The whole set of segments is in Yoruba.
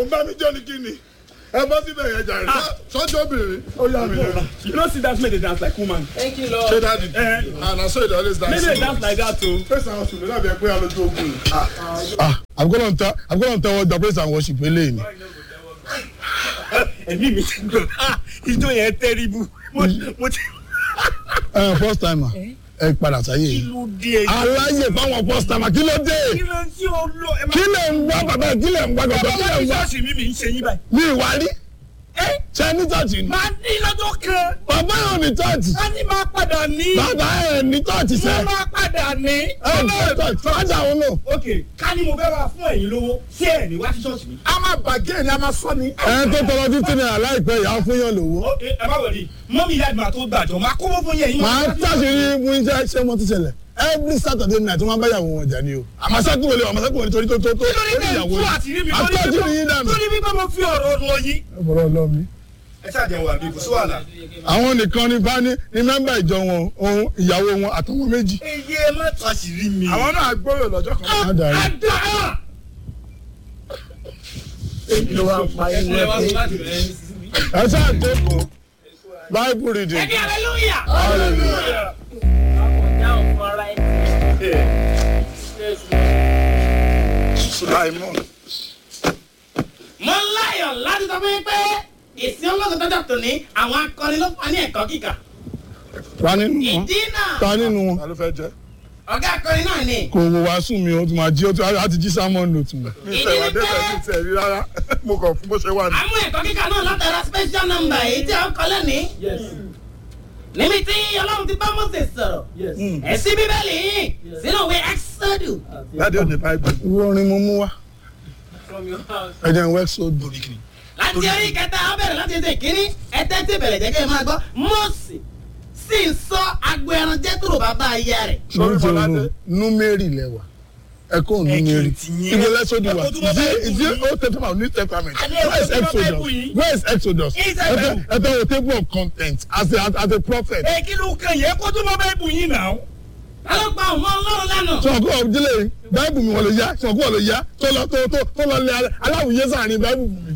mo bá mi jọ́ ni kí ni ẹ bọ́ síbẹ̀ yẹn jàre sọ́jọ́ obìnrin ó yà mí lẹ́nu. You know, see that make they dance like woman. Thank you, ṣé Lord. dáàdi and na so it always Make dance. they dance like that too. fẹsẹ̀ àwọn sùn lórí àbẹ̀ pé alójú ogun yìí. ah i'm gonna tell i'm gonna tell what the praise and worship eléyìí ni Ẹ̀mí mi ti gbọ́. Ah, Ijó yẹn terrible. Mo mo ti ẹ first timer ẹ padà sáyé kí yìí ló dé? aláyè fáwọn first timer kí ló dé Kí ló tí o lọ? Ẹ kí lè ń wá bàbá kí lè ń wá bàbá kí lè ń wá ṣọ́ọ̀ṣì mi mi ń ṣe yín báyìí. ní ìwárí Ẹ ṣe ní church ni máa ní lọ́jọ́ kan. bàbá yóò ní church A ní máa padà ní. bàbá ẹ ní church Mo sẹ máa padà ní. ẹ ní church fàájà òun náà Ok, ká ní mo fẹ́ wá fún ẹ̀yin lówó, ṣé ẹ̀ ní wá sí ṣọ́ọ̀ṣì mi? a máa bàgẹ́ ni a máa sọ ni. ẹ tó tọrọ títí náírà láìpẹ́ ìyá fún yàn lówó Ok, ẹ má wọlé. Mọ́mí ìyá ìgbà tó gbàjọ, máa kówó fún yẹn. màá tàṣírí fún iṣẹ́ ṣé mo ti ṣẹlẹ̀ every saturday night wọ́n bá yàwó wọn jà ní o àmọ́sẹ́kù wọlé àmọ́sẹ́kù wọlé torí tó tó tó Kí ló ní lórí bẹ́ẹ̀ ìyàwó tú àṣírí mi? yìí àtọ́jú yín dànù. Torí wípé mo fi ọ̀rọ̀ lọ yín. ẹ bọ̀rọ̀ lọ mi. Ẹ ṣàjẹwò àbí kò sí wàhálà. àwọn nìkan ní bá ní ní mẹ́mbà ìjọ wọn òun ìyàwó wọn àtọwọn méjì. Eye ẹ má tú àṣírí mi. àwọn náà gbóyò lọ́jọ́ kan. Má dàrú. Àdá! Ló wá pa inú ẹ pé. ẹ ṣáà jókòó bible reading. Ẹni hallelujah! hallelujah. Dáhùn fún ara ẹ. sulaimon. mo ń láyọ̀ láti sọ fún yín pé ìsìn ọlọ́sọ̀ tọ́jọ́ tòní àwọn akọni ló fa ní ẹ̀kọ́ kíkà. ta nínú wọn ìdí náà ta nínú wọn ta ló fẹ́ jẹ́. ọ̀gá akọni náà ni. kò wò wàásù mi ó tún máa jí ó tún á ti jí sámọ́ọ̀nù ló tún. mi ìfẹ́ wà débẹ̀ mi tẹ̀ rí rárá mo kàn fún bó ṣe wà ní. àmú ẹ̀kọ́ kíkà náà látara special number èyí tí a ń kọ́ lẹ́ni. níbi tí ọlọ́run ti bá moses sọ̀rọ̀ ẹ̀sìn bíbélì yìí sínú ìwé exodus. láti òní báyìí. irú orin mo mú wá From your house. ẹ jẹ́ n wẹ́ sódò. láti orí kẹta ó bẹ̀rẹ̀ láti ẹsẹ̀ kínní ẹtẹ́ tí bẹ̀rẹ̀ jẹ́ kí ẹ máa gbọ́ mose sì ń sọ agbo ẹran jẹ́tùrò bàbá aya rẹ̀. Sorry, Bọ́ládé. númérì lẹ́wà ẹ kó númérì Ẹ̀kìtì yẹn. ibo lẹ́sọ̀dì wa Ẹ kó tún bọ́ is it Bible is it yìí. old testament or new testament Adé, where is ẹ kó tún bọ́ exodus Bible yìí. where is exodus Is ẹ tẹ Bible. ẹ tẹ o table of content as a as a prophet. Ẹ kí ló kàn yẹ kó tó mọ báyìí bù yín náà? ta ló pa òun ọlọ́run lánàá. sọ̀kú ọ̀dílé báìbù mi wọ́n lè yá sọ̀kú wọ́n lè yá tó lọ tó tó tó lọ lé aláwùyé sàárín báìbù mi.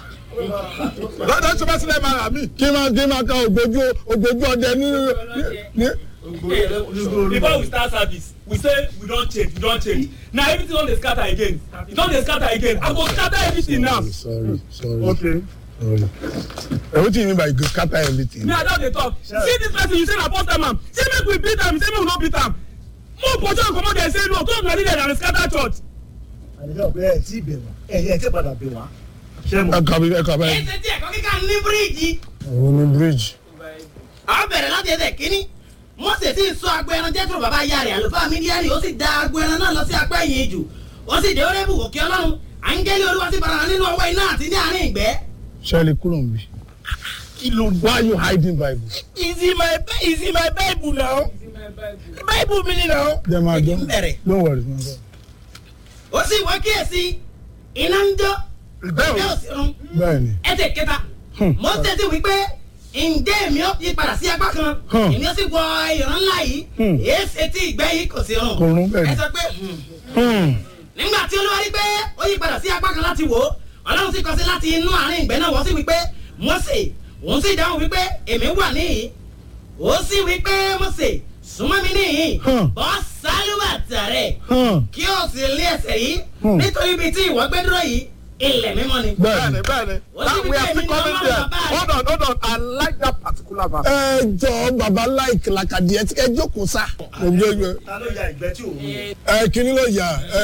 lọ́dọ̀ tó bá sílẹ̀ máa rà mí. kí máa kí máa ka ògbójú ògbójú ọdẹ ní ní Before we start service, we say we don change, we don change. Now everything don dey scatter again. E don dey scatter again. I go scatter everything now. sorry sorry okay. sorry. ẹ wetin you mean by you go scatter everything. Me I don dey talk. See this person you say na post am am. Say make we beat am, say make we no beat am. Mo pọ̀jọ́ comot there say no, tó na leader na scatter church. àdìgbà ọ̀bẹ ẹ̀ tí ì bẹ̀ wá ẹ̀yẹ ẹ̀ tí ì padà bẹ̀ wá. ẹ kà bí ẹ kà báyìí. ẹsẹ̀ tí ẹ̀kọ́ kíkà ní bíríìjì. òun ni bridge. a bẹ̀rẹ̀ láti ẹsẹ̀ kínní mose sì ń sọ agbo ẹran jẹ́tùrò bàbá aya rẹ̀ àlùfáà mídíánì ó sì da agbo ẹran náà lọ sí apá ẹ̀yìn ejò ó sì dé orébù òkè ọlọ́run áńgẹ́lì olúwa sì bára nínú ọwọ́ iná àti ní àárín ìgbẹ́. Shirley kúrò ń bí. Kí ló why are you hiding bible. Is in my is in my bible now? Bible mi ni now. jẹ́ máa Èyí jọ ń bẹ̀rẹ̀ don't worry don't worry. ó sì wọ́n kíyèsí iná ń jó ìgbẹ́ ìgbẹ́ òun. òsì run bẹ́ẹ̀ni ẹsẹ̀ kẹta mose sì wí pé ǹjẹ́ èmi ó yí padà sí apá kan Hmm. èmi ó sì wọ ìran ńlá yìí Hmm. èéṣe tí ìgbẹ́ yìí kò sí run Kò run bẹ́ẹ̀ ni. ẹ sọ pé hmm. Hmm. nígbà tí olúwa rí pé ó yí padà sí apá kan láti wò ó ọlọ́run sì kọ sí láti inú àárín ìgbẹ́ náà wọ́n sì wí pé mose òun sì dáhùn wípé èmi wà níhìn ó sì wí pé mose súnmọ́ mi níhìn Hmm. bọ́ sálúbàtà rẹ̀ Hmm. kí o sì lé ẹsẹ̀ yìí Hmm. nítorí ibi tí ìwọ gbé dúró yìí ilẹ̀ mímọ́ ni. bẹ́ẹ̀ni. bẹ́ẹ̀ni bẹ́ẹ̀ni Wọ́n ti That- fi we are bẹ́ẹ̀ still mi coming lọ́wọ́ there bàbá rẹ̀. hold on hold on I like that particular verse. ẹ jọ baba like làkàdì ẹ ti kẹ jókòó sá. ògbégbé ta ló ya ìgbẹ́ tí òun. ẹ kíní ló yà ẹ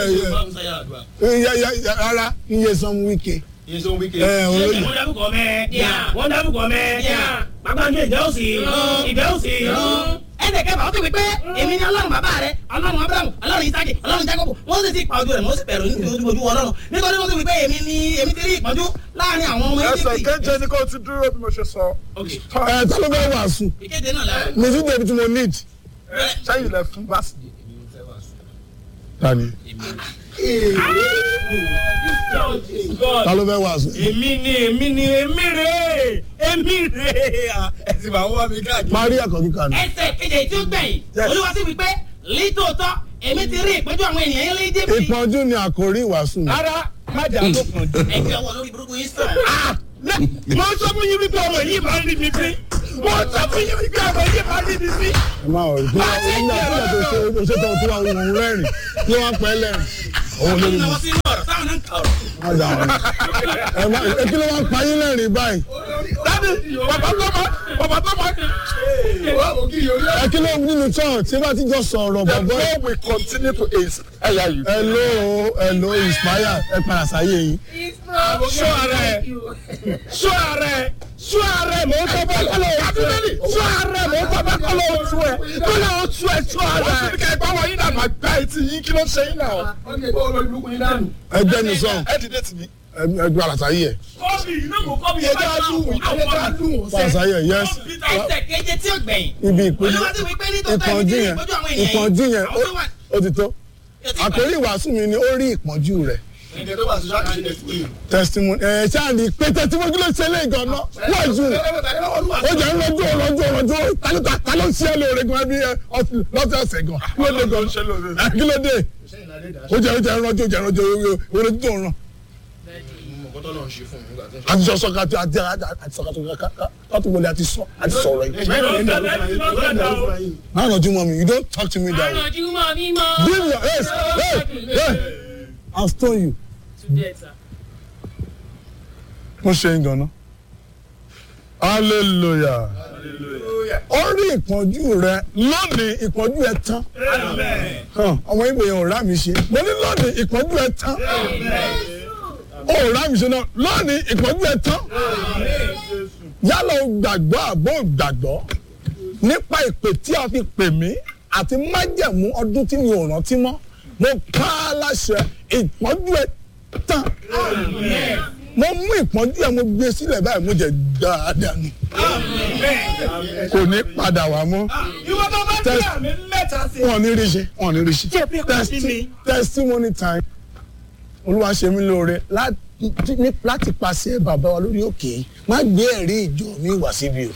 ẹ yà yà yà rárá iye san wíkẹ. ẹ olóyè. wọ́n dábùkọ̀ mẹ́ wọ́n dábùkọ̀ mẹ́ pàpàǹdé ìjẹ́ òsì ìjẹ́ òsì. ẹsẹ̀ kẹfà ó ti wí pé èmi ni ọlọ́run bàbá rẹ ọlọ́run abrahamu ọlọ́run isaki ọlọ́run jacob wọ́n sì ti pa ojú rẹ̀ wọ́n sì bẹ̀rù ní ojúbojú ọlọ́run nítorí wọ́n sì wí pé èmi ni èmi ti rí ìpọ́njú láàrin àwọn ọmọ ẹsẹ̀ egypt. kéje ni kò ti dúró bí mo ṣe sọ. ẹ ta ló fẹ́ wàásù ìkéde náà la mi sí débi tí mo need. sẹ́yìn lẹ fún báàsì. tani ta ló fẹ́ wàásù. èmi ni èmi ni èmi rè é èmi rè é ẹ̀sìn máa wá mi káàkiri. parí ẹ̀kọ́ kíkà ni. ẹsẹ̀ keje tí ó gbẹ̀yìn olúwa sì wí pé lítòótọ́ èmi ti rí ìpọ́njú àwọn ènìyàn ilé egypt. ìpọ́njú ni àkórí ìwàásù mi. rárá má jà tó kàn dé. ẹgbẹ́ wọn lórí burúkú yín sàn. mo sọ fún yín wípé ọmọ yìí máa ń rí mi sí. mo sọ fún yín wípé ọmọ yìí máa ń rí mi sí. ẹ máa wọ̀ kí wọ́n nígbà tó ṣe tó ṣe tó tó wà wọ́n rẹ́rìn kí wọ́n pẹ́ lẹ́rìn òun lórí mi lọ́wọ́ sínú ọ̀rọ̀ táwọn náà ń kà ọ̀rọ̀. wọ́n dà wọ́n ẹ má ẹ kí ló wá pa yín lẹ́rìn báyìí dábì bàbá tó mọ bàbá tó mọ. ẹ kí ló nínú church ṣé bá ti jọ sọ̀rọ̀ The bọ̀bọ̀ more we continue to inspire you. ẹ ló ẹ ló inspire ẹ padà sáyé yín sọ ara ẹ sọ ara ẹ sọ ara ẹ mò ń tọ́ bá kọ́lọ́ oṣù ẹ sọ ara ẹ mò ń tọ́ bá kọ́lọ́ oṣù ẹ kọ́lọ́ oṣù ẹ sọ ara wọ́n ẹ. ti ní ká ẹgbẹ́ wọn yín dànù àgbá etí yín kí ló ṣe yín náà. ẹgbẹ́ mi sọ̀n ẹ dìde tì mí. ẹ padà sáyé ẹ kọ́bì iná kò kọ́bì ẹ jẹ́ àdúhùn ẹ jẹ́ àdúhùn. padà sáyé ẹ yes ẹsẹ̀ keje tí ó gbẹ̀yìn. ibi ìpínlẹ̀ olúwa ti wí pé nítorí tẹ́lẹ̀ ìpọ́njú tí yẹn ìpọ́njú àwọn èèyàn ìpọ́njú yẹn àwọn tó wà ó ti tó àkórí ìwàásù mi ni ó rí ìpọ́njú rẹ̀ testimony ẹ ṣáà ní pé testimony ló ṣe lé gan-an wọ́n ju ó jẹ́ ńlọ́jọ́ ọlọ́jọ́ ọlọ́jọ́ tálítà tá ló ṣe é lóore gan ẹbí lọ́sẹ̀ ọ̀sẹ̀ gan kí ló dé gan ẹ kí ló dé ó jẹ́ ó jẹ́ ńlọ́jọ́ ó jẹ́ ńlọ́jọ́ oore tó ń ràn. àti sọ sọ kàtó àti àti sọ kàtó kàtó wọlé àti sọ àti sọ̀rọ̀ yìí. máa rànjú mọ́ mi you don't talk to me that way. Àrànjúmọ̀ mímọ́. give your yes hey hey I'll stone you. mo ṣe ń gan-an hallelujah ó rí ìpọ́njú rẹ lónìí ìpọ́njú ẹ tán Hàn, ọmọ ibo yẹn ò rá mi ṣe mo ní lónìí ìpọ́njú ẹ tán ó rá mi ṣe náà lónìí ìpọ́njú ẹ tán yálà o gbàgbọ́ àbó o gbàgbọ́ nípa ìpè tí a fi pè mí àti májẹ̀mú ọdún tí mi ò rántí mọ́ mo pa á láṣẹ ìpọ́njú ẹ tán mo mú ìpọ́njú ẹ mo gbé sílẹ̀ báyìí mo jẹ dáadáa nù kò ní padà wá mọ́ ìwọ tó bá tí àmì mẹ́ta sí. wọn ò ní rí ṣe wọn ò ní rí ṣe Tí ẹ bí ẹ̀kọ́ sí mi. Testi- testimony time olúwa ṣe mí lóore láti ní- láti pàṣẹ bàbá wa lórí òkè yìí má gbé ẹ̀rí ìjọ mi wá síbi o.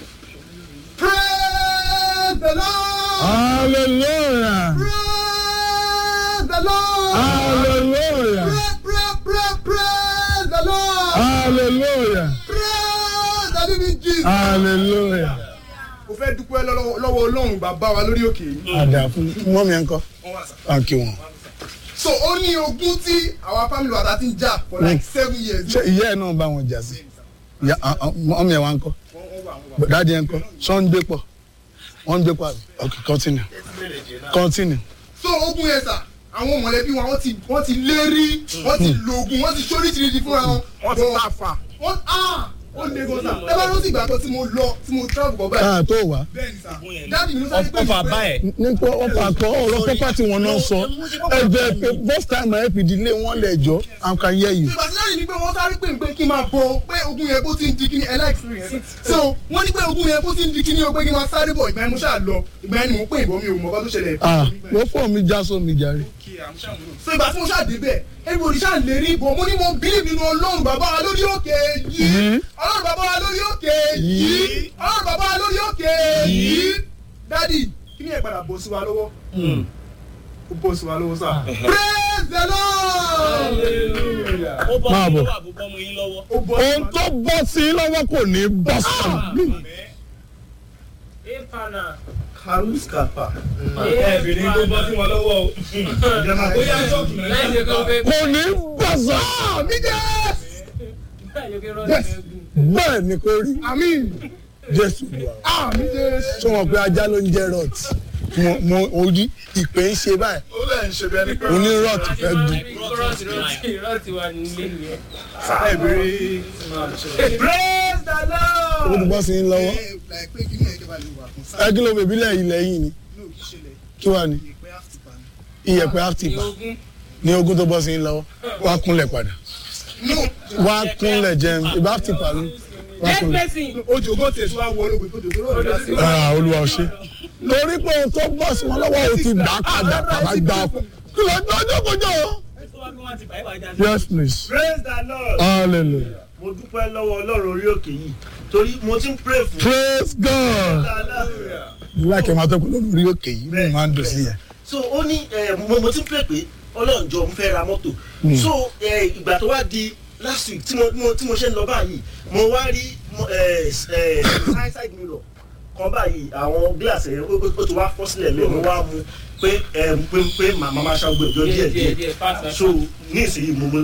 praise the lord hallelujah praise the lord hallelujah pray pray praise the lord hallelujah praise the living jesus. hallelujah. mo fẹ́ dúpẹ́ lọ́wọ́ lọ́wọ́ ọlọ́run bàbá wa lórí òkè yìí. àdá fún mọ́mí ẹ̀ ń kọ́ àǹkì wọn. so ó ní ogún tí àwa family wa ta ti ń jà for like seven years. ṣé ìyá ẹ̀ náà bá wọn jà sí Ìyá- à- à- mọ́mí ẹ̀ wá ń kọ́ dáàdi ẹ̀ ń kọ́ ṣọ́ ń gbé pọ̀ wọ́n ń gbé pọ̀ àbí ok continue continue. so ogun yẹn sà àwọn mọ̀lẹ́bí wọn wọ́n ti wọ́n ti lérí wọ́n ti lo ogun wọ́n ti sóríṣiríṣi fúnra wọn. wọ́n ti ta fà. wọ́n ah ó le gan sa ẹ bá lọ sí ìgbà kan tí mo lọ tí mo travel bọ̀ báyìí. káà tó wà bẹ́ẹ̀ni sà dáàbì mi ló sáré pé ọfà bá ẹ. nípa ọkọ̀ àkọ́ ọ̀rọ̀ pọ́pátì wọn náà sọ ẹ jẹ́ pé first time ẹ fi ìdílé wọn lẹ̀ jọ I can hear you. ìgbà tí láyé ni pé wọ́n sáré pé pé kí n máa bọ̀ pé ogun yẹn bó ti ń di kíní ẹ láì fún yẹn so wọ́n ní pé ogun yẹn bó ti ń di kíní o pé kí n máa sáré bọ̀ ìgbà yẹn mo ṣáà lọ ìgbà yẹn ni mo pé ìbọn mi ò mọ̀ bá tó ṣẹlẹ̀. ah wọ́n fọ́ mi já sómi jàre. so ìgbà tí mo ṣáà débẹ̀ everybody ṣáà lè rí ìbọn mo ní mo believe nínú ọlọ́run bàbá wa lórí òkè yìí ọlọ́run bàbá wa lórí òkè yìí ọlọ́run bàbá wa lórí òkè yìí dádì kí ni ẹ̀ padà bọ̀ sí wa lọ́wọ́ ó bọ̀ sí wa lọ́wọ́ sá. praise the lord ó bọ́ Máa mi bọ̀. lọ́wọ́ àbúkọ́ mu yín lọ́wọ́. ó bọ̀ sí ohun wa tó bọ́ sí i lọ́wọ́ kò ní bọ́ sí i. Epana. karuskapa. ẹ bèrè tó bọ́ sí wọn lọ́wọ́ o. bóyá ṣọ́ọ̀kì náà. Láì ṣe kọ́ fẹ́. kò ní bọ́ sí i. mi jẹ́ Láì ṣe kí rọ́ọ̀dì fẹ́ gùn. bẹ́ẹ̀ ni kò rí àmín jésù wà. àmín jẹ́. sọ wọn pé ajá ló ń jẹ rọt mo mo orí ìpè ń ṣe báyìí ó lẹ̀ ń ṣe bẹ́ẹ̀ ni pé. oní rọt fẹ́ gùn. Rọ́ọ̀tì rọ́ọ̀tì rọ́ọ̀tì wà nílé yẹn. ẹ bèrè. praise the ó ti lord. bọ́ sí i lọ́wọ́. like pé kí ni ẹ̀jẹ̀ bá lè wà fún sáà ẹ kí ló bèbí lẹ́yìn lẹ́yìn ni ní òkè ṣẹlẹ̀ kí wàá ní ìpè áfítìpà ni. iyẹ̀pẹ̀ áfítìpà Ogún. ní ogún tó bọ́ sí i lọ́wọ́ wàá kúnlẹ̀ padà no wàá kúnlẹ̀ jẹun ìbá áfítìpà ni wàá Next kúnlẹ̀. person. ojú ogó tiẹ̀ tí wàá wọ ológun tó dòdò lọ́wọ́ dá sí. Ah, olúwa ò ṣe torí pé ohun tó bọ́ sí wọn lọ́wọ́ ò ti gbà á padà bàbá gbà á kú kí ló dé ọjọ́ kọjọ́ o. tó wá bí wọ́n ti bàyẹ̀ wájà sí. yes please praise the lord hallelujah mo dúpẹ́ lọ́wọ́ ọlọ́run orí òkè yìí torí mo ti ń pray fún praise god hallelujah láìkẹ́ máa tọ́kùn lórí òkè yìí mi máa ń dùn sí yẹn. so ó ní eh, mo mo ti ń pray pé ọlọ́njọ́ ń fẹ́ ra mọ́tò so eh, ìgbà tó wá di last week tí mo mo- tí mo ṣe ń lọ báyìí mo wá rí mo- eh, eh, side side mirror kan báyìí àwọn glass ẹ̀ ó ó- ó ti wá fọ́ sílẹ̀ lẹ́ẹ̀ mo wá mu pé ẹ̀ pé pé màmá máa ṣàgbé ọjọ́ díẹ̀ díẹ̀ díẹ̀ fast so ní ìsinyìí mo mo